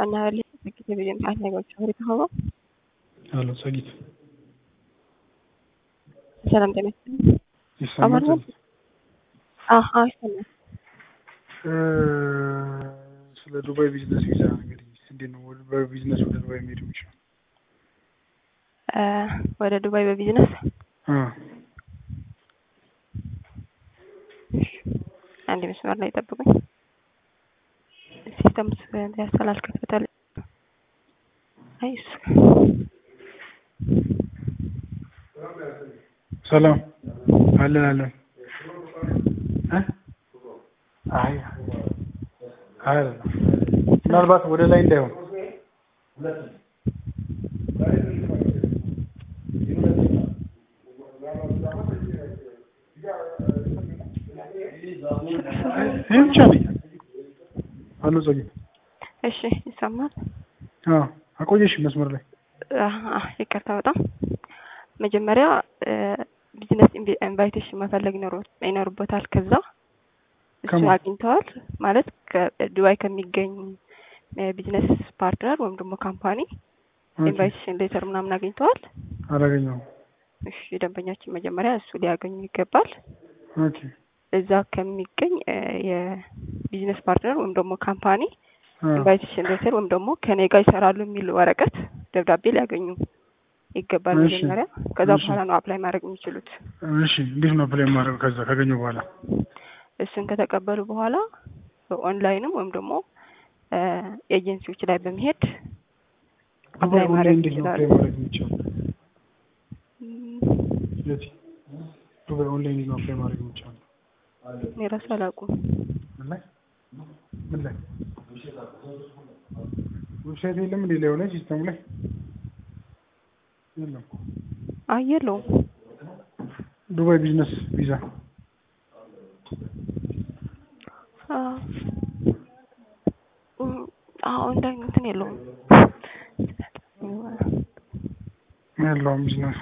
Annahalli fakkii biyya aannan gochuu walitti hawwa. Halo Sagit. ሰላም ጤና ይስጥልኝ። ይሰማል? አማርኛ? አዎ አዎ ይሰማል። ስለ ዱባይ ቢዝነስ ቪዛ እንግዲህ እንዴት ነው ወደ በቢዝነስ ወደ ዱባይ መሄድ የሚችለው? እ ወደ ዱባይ በቢዝነስ አ አንድ መስመር ላይ ጠብቁኝ። ሲስተም ያስተላልከታል። አይ እሱ ሰላም አለን አለን እ አይ አይ አይደለም። ምናልባት ወደ ላይ እንዳይሆን ይህ ብቻ ነኝ። አሎ ጸጊት እሺ ይሰማል። አዎ አቆየሽ መስመር ላይ አሀ፣ ይቅርታ በጣም መጀመሪያ ቢዝነስ ኢንቫይቴሽን መፈለግ ይኖር- ይኖርበታል። ከዛ እሱ ከማን? አግኝተዋል ማለት ከዱባይ ከሚገኝ ቢዝነስ ፓርትነር ወይም ደግሞ ካምፓኒ ኦኬ፣ ኢንቫይቴሽን ሌተር ምናምን አግኝተዋል። አላገኘሁም። እሺ ደንበኛችን መጀመሪያ እሱ ሊያገኙ ይገባል። ኦኬ እዛ ከሚገኝ እ የቢዝነስ ፓርትነር ወይም ደግሞ ካምፓኒ አ ኢንቫይቴሽን ሌተር ወይም ደግሞ ከኔ ጋር ይሰራሉ የሚል ወረቀት ደብዳቤ ሊያገኙ ይገባል እሺ፣ መጀመሪያ። ከዛ እሺ። በኋላ ነው አፕላይ ማድረግ የሚችሉት። እሺ እንዴት ነው ፕሌይ ማድረግ ከዛ ካገኘሁ በኋላ? እሱን ከተቀበሉ በኋላ በኦንላይንም ወይም ደግሞ እ ኤጀንሲዎች ላይ በመሄድ ዱባይ አፕላይ ኦንላይን ማድረግ እንዴት ነው ይችላሉ። ፕሌይ ማድረግ የሚቻለው? እም፣ የት ዱባይ ኦንላይን እንዴት ነው ፕሌይ ማድረግ የሚቻለው? እኔ እራሱ አላውቅም። ምን ላይ ምን ላይ ዌብሳይት የለም እንዴ ላይ ሆነ ሲስተሙ ላይ የለም። አይ የለውም። ዱባይ ቢዝነስ ቪዛ አዎ እም፣ አዎ ኦንላይን እንትን የለውም። የለውም ቢዝነስ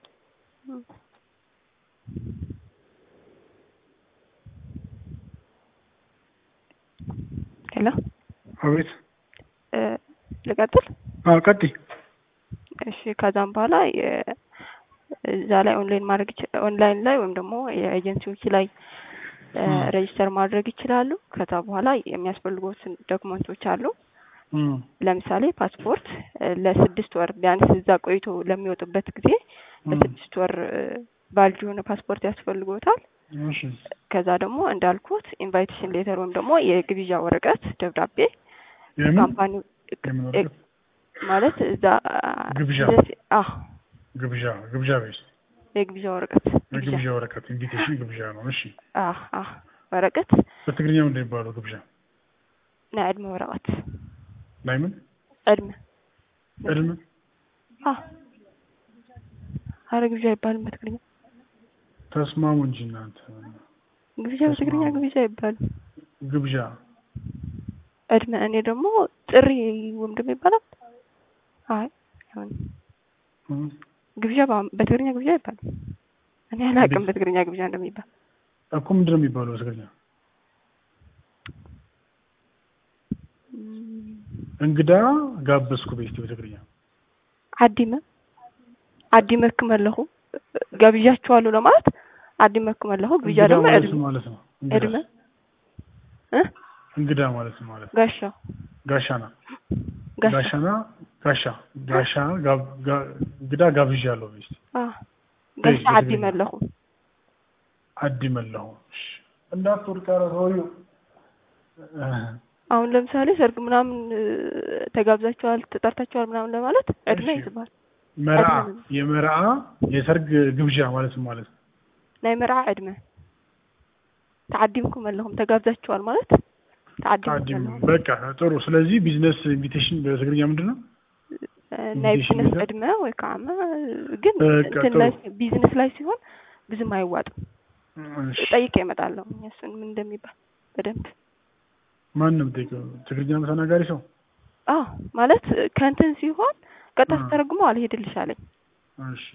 ሄሎ አቤት እ ልቀጥል? አዎ ቀጥይ እሺ ከዛም በኋላ የ- እዛ ላይ ኦንላይን ማድረግ ይች- ኦንላይን ላይ ወይም ደግሞ የኤጀንሲዎች ላይ እ ም። ሬጅስተር ማድረግ ይችላሉ። ከዛ በኋላ የሚያስፈልጉትን ዶክመንቶች አሉ። እም፣ ለምሳሌ ፓስፖርት እ ለስድስት ወር ቢያንስ እዛ ቆይቶ ለሚወጡበት ጊዜ እም፣ ለስድስት ወር ቫሊድ የሆነ ፓስፖርት ያስፈልጎታል። እሺ ከዛ ደግሞ እንዳልኩት ኢንቫይቴሽን ሌተር ወይም ደግሞ የግብዣ ወረቀት ደብዳቤ የምን ካምፓኒው የምን እ- ወረቀት? ማለት እዛ ግብዣ። አህ ግብዣ ግብዣ ቤት የግብዣ ወረቀት ግብዣ የግብዣ ወረቀት ኢንቪቴሽን ግብዣ ነው። እሺ አህ አህ ወረቀት በትግርኛ ምንድን ነው የሚባለው ግብዣ? ናይ ዕድመ ወረቀት ላይ ምን ዕድመ ዕድሜ አህ አረ ግብዣ አይባልም በትግርኛ ተስማሙ እንጂ እናንተ ግብዣ በትግርኛ ተስማሙ። ግብዣ አይባልም ግብዣ ዕድመ እኔ ደግሞ ጥሪ ወይም ደግሞ ይባላል አይ አይሆንም እም፣ ግብዣ በ- በትግርኛ ግብዣ አይባልም እኔ አላውቅም እንዴት? በትግርኛ ግብዣ እንደሚባል እኮ ምንድን ነው የሚባለው በትግርኛ? እም፣ እንግዳ ጋበዝኩ ቤት በትግርኛ አዲመ አዲመ ክመለኹ ገብዣችኋለሁ ለማለት አዲመ ክመለኹ ግብዣ እንግዳ ደግሞ ማለት ዕድመ ማለት ነው። እንግዳ ዕድመ እ እንግዳ ማለት ማለት ነው። ጋሻ ጋሻና ጋሻ ጋሻና ጋሻ ጋሻ ጋብ- ጋ- እንግዳ ጋብዣለሁ ቤት አ ጋሻ በትግርኛ። አዲ መለኹ አዲ መለሁ እሺ፣ እንዳትወድቅ ኧረ ሰውዬው እ፣ አሁን ለምሳሌ ሰርግ ምናምን እ፣ ተጋብዛችኋል ተጠርታችኋል ምናምን ለማለት ዕድመ እሺ። ይዝባል መርዓ ዕድመ የመርዓ የሰርግ ግብዣ ማለት ነው ማለት ነው። ናይ መርዓ ዕድመ ተዓዲምኩም ኣለኹም ተጋብዛችኋል ማለት ተዓዲምኩም ታዲም ኣለኹም በቃ ጥሩ። ስለዚህ ቢዝነስ ኢንቪቴሽን በትግርኛ ምንድን ነው? እ፣ ናይ ኢንቪቴሽን ቢዝነስ ቪዛ? ዕድመ ወይ ከዓ መ- ግን በቃ እንትን ጥሩ። ላይ ቢዝነስ ላይ ሲሆን ብዙም አይዋጥም። እሺ። ጠይቄ እመጣለሁ እሱን ምን እንደሚባል በደንብ ማን ነው የምጠይቀው? ትግርኛ ተናጋሪ ሰው? አዎ ማለት ከእንትን ሲሆን ቀጥታ አ። ተተረጉሞ አልሄድልሽ አለኝ። እሺ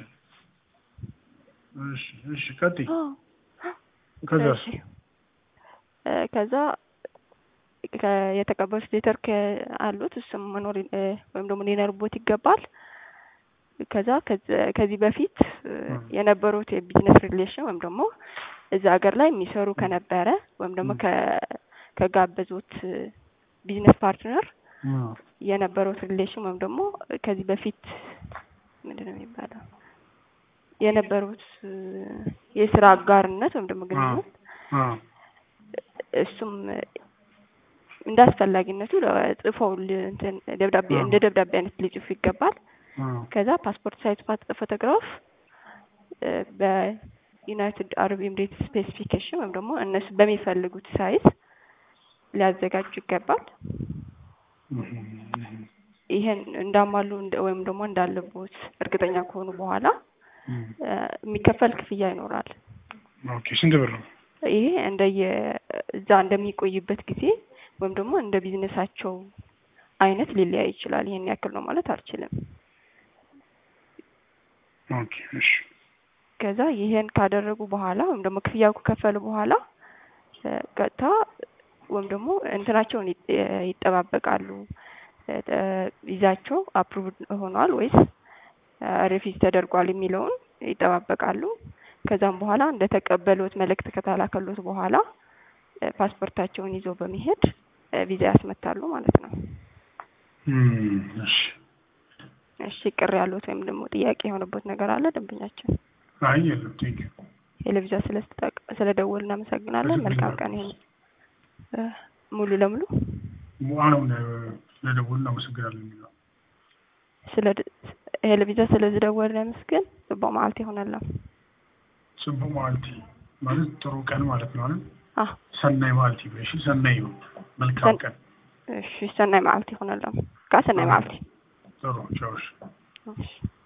እሺ እሺ፣ ቀጥይ። አዎ ከዛስ? እሺ እ፣ ከዛ ከ- የተቀበሉት ሌተር አሉት እሱም መኖር ይ- እ፣ ወይም ደግሞ ሊኖርቦት ይገባል። ከዛ ከዚ- ከዚህ በፊት እ፣ ም። የነበሩት የቢዝነስ ሪሌሽን ወይም ደግሞ እዛ ሀገር ላይ የሚሰሩ ከነበረ ወይም ደግሞ ም። ከ- ከጋበዙት ቢዝነስ ፓርትነር አዎ የነበሩት ሪሌሽን ወይም ደግሞ ከዚህ በፊት ምንድን ነው የሚባለው የነበሩት እ፣ የስራ አጋርነት ወይም ደግሞ ግንኙነት አዎ እሱም እንደ አስፈላጊነቱ ጽፈው ል- እንትን ደብዳቤ አዎ። እንደ ደብዳቤ አይነት ሊጽፉ ይገባል። አዎ ከዛ ፓስፖርት ሳይዝ ፋት- ፎቶግራፍ እ፣ በዩናይትድ አረብ ኤምሬትስ ስፔሲፊኬሽን ወይም ደግሞ እነሱ በሚፈልጉት ሳይዝ ሊያዘጋጁ ይገባል። እህ፣ እህ፣ ይሄን እንዳሟሉ እንደ- ወይም ደግሞ እንዳለቦት እርግጠኛ ከሆኑ በኋላ እህ። እ፣ የሚከፈል ክፍያ ይኖራል። ኦኬ ስንት ብር ነው? ይሄ እንደየ እዛ እንደሚቆይበት ጊዜ ወይም ደግሞ እንደ ቢዝነሳቸው አይነት ሊለያይ ይችላል። ይሄን ያክል ነው ማለት አልችልም። ኦኬ እሺ ከዛ ይሄን ካደረጉ በኋላ ወይም ደግሞ ክፍያው ከከፈሉ በኋላ እ፣ ቀጥታ ወይም ደግሞ እንትናቸውን ይጥ- እ፣ ይጠባበቃሉ። እ፣ ቪዛቸው አፕሩቭድ ሆኗል ወይስ ሪፊዝ ተደርጓል የሚለውን ይጠባበቃሉ። ከዛም በኋላ እንደተቀበሉት መልእክት ከተላከሉት በኋላ እ፣ ፓስፖርታቸውን ይዘው በመሄድ እ፣ ቪዛ ያስመታሉ ማለት ነው። እም፣ እሺ እሺ ቅር ያሉት ወይም ደግሞ ጥያቄ የሆነበት ነገር አለ ደንበኛችን? አይ የለም ቴንክ ዩ ቴሌቪዛ ስለደወል እናመሰግናለን። መልካም ቀን ይሁን። እ፣ ሙሉ ለሙሉ አሁን ስለደወልን እናመሰግናለን የሚለው ስለ ቴሌቪዛ ስለዚህ ደወል ለመስገን በማለት ይሆናል። ጽቡ ማልቲ ማለት ጥሩ ቀን ማለት ነው አይደል? አህ ሰናይ ማልቲ ብለሽ ሰናይ ነው። መልካም ሰን- ቀን እሺ ሰናይ መዓልቲ ይሆናል። ካ ሰናይ መዓልቲ ጥሩ ቻውሽ እሺ